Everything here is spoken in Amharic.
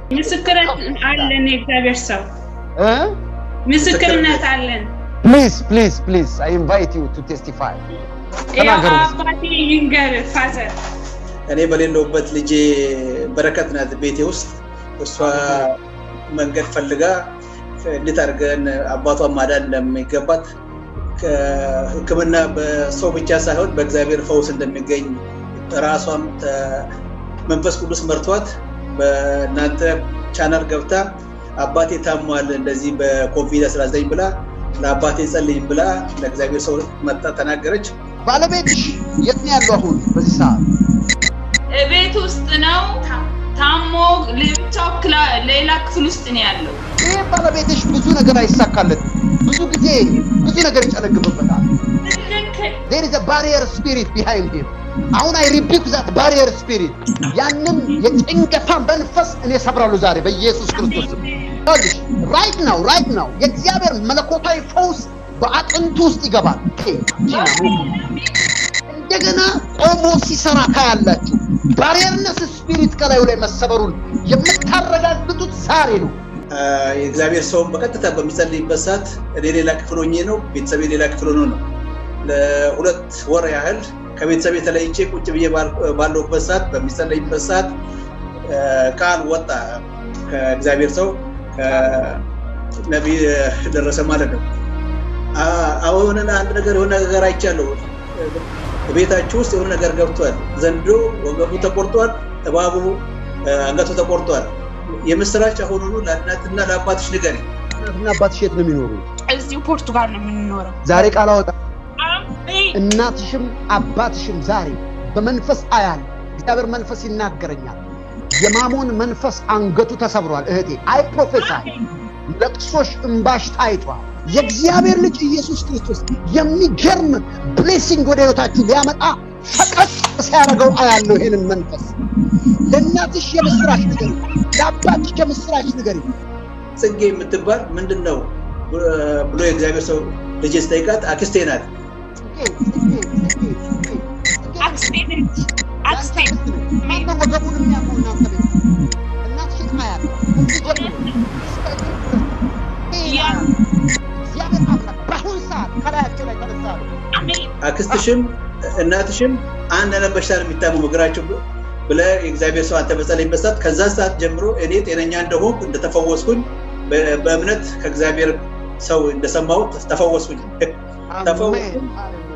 ምስክርነት አለን። የእግዚአብሔር ሰው እ? ምስክርነት አለን። ፕሊዝ ፕሊዝ ፕሊዝ አይ ኢንቫይት ዩ ቱ ቴስቲፋይ ያው ተናገሩ። አባቴ ይንገር ፋዘር እኔ በሌለውበት ልጄ በረከት ናት ቤቴ ውስጥ። እሷ መንገድ ፈልጋ እንዴት አድርገን አባቷን ማዳን እንደሚገባት ከሕክምና በሰው ብቻ ሳይሆን በእግዚአብሔር ፈውስ እንደሚገኝ ራሷም ተ- መንፈስ ቅዱስ መርቷት በእናንተ ቻናል ገብታ አባቴ ታሟል እንደዚህ በኮቪድ-19 ብላ ለአባቴ ጸልይም ብላ ለእግዚአብሔር ሰው መጣ ተናገረች። ባለቤትሽ የት ነው ያለው አሁን በዚህ ሰዓት? ቤት ውስጥ ነው ታሞ ለብቻው ክላ- ሌላ ክፍል ውስጥ ነው ያለው። ይህ ባለቤትሽ ብዙ ነገር አይሳካለት፣ ብዙ ጊዜ ብዙ ነገር ይጨነግፍበታል። ትክክል there is a barrier spirit behind him አሁን አይ ሪቢክ ዛት ባሪየር ስፒሪት ያንን የጭንቀታን መንፈስ እኔ ሰብራሉ ዛሬ በኢየሱስ ክርስቶስ ስም። ይኸውልሽ ራይት ናው ራይት ናው የእግዚአብሔር መለኮታዊ ፈውስ በአጥንቱ ውስጥ ይገባል። ኦኬ፣ ጂና እንደገና ቆሞ ሲሰራ ካያላችሁ ባሪየርነስ ስፒሪት ከላዩ ላይ መሰበሩን የምታረጋግጡት ዛሬ ነው። አ፣ የእግዚአብሔር ሰውን በቀጥታ በሚጸልይበት ሰዓት እኔ ሌላ ክፍል ሆኜ ነው፣ ቤተሰቤ ሌላ ክፍል ሆኖ ነው። ለሁለት ወር ያህል ከቤተሰቤ ተለይቼ ቁጭ ብዬ ባል- ባለሁበት ሰዓት በሚጸለይበት ሰዓት አ፣ ቃል ወጣ ከእግዚአብሔር ሰው ከነቢይ ደረሰ ማለት ነው። አ፣ አሁን አንድ ነገር የሆነ ነገር አይቻለሁ። ቤታችሁ ውስጥ የሆነ ነገር ገብቷል። ዘንዶ ወገቡ ተቆርጧል፣ እባቡ አ፣ አንገቱ ተቆርጧል። የምስራች አሁኑኑ ለእናትና ለአባትሽ ንገሪ። እናትና አባትሽ የት ነው የሚኖሩ? እዚሁ ፖርቱጋል ነው የምንኖረው። ዛሬ ቃል አወጣ አሜን እናትሽም አባትሽም ዛሬ በመንፈስ አያል እግዚአብሔር መንፈስ ይናገረኛል። የማሞን መንፈስ አንገቱ ተሰብሯል። እህቴ አይ ፕሮፌሳይ ለቅሶሽ እምባሽ ታይቷል። የእግዚአብሔር ልጅ ኢየሱስ ክርስቶስ የሚገርም ብሌሲንግ ወደ ህይወታችሁ ሊያመጣ ፈቀቅ ሲያደርገው አያለሁ። ይህንን መንፈስ ለእናትሽ የምስራች ንገሪ፣ ለአባትሽ የምስራች ንገሪ። ጽጌ የምትባል ምንድን ነው ብሎ የእግዚአብሔር ሰው ልጅ ስጠይቃት አክስቴ ናት። አክስቴ ነች። አክስቴ ማነው ወገቡን የሚያመው እናንተ ቤት? እናትሽን አያለሁ። እዚህ ጀምሮ እስከ እግር ድረስ ይሄን ያ- አያለሁ። እግዚአብሔር አምላክ በአሁን ሰዓት ከላያቸው ላይ ተነሳ አለ። አሜን አክስትሽም እናትሽም አንድ አይነት በሽታ ነው የሚታመሙ እግራቸው ብለህ የእግዚአብሔር ሰው አንተ በጸለይበት ሰዓት ከዛ ሰዓት ጀምሮ እኔ ጤነኛ እንደሆንኩ እንደተፈወስኩኝ በ- በእምነት ከእግዚአብሔር ሰው እንደሰማሁት ተፈወስኩኝ። ተፈወስኩ። አሜን። ሃሌሉያ።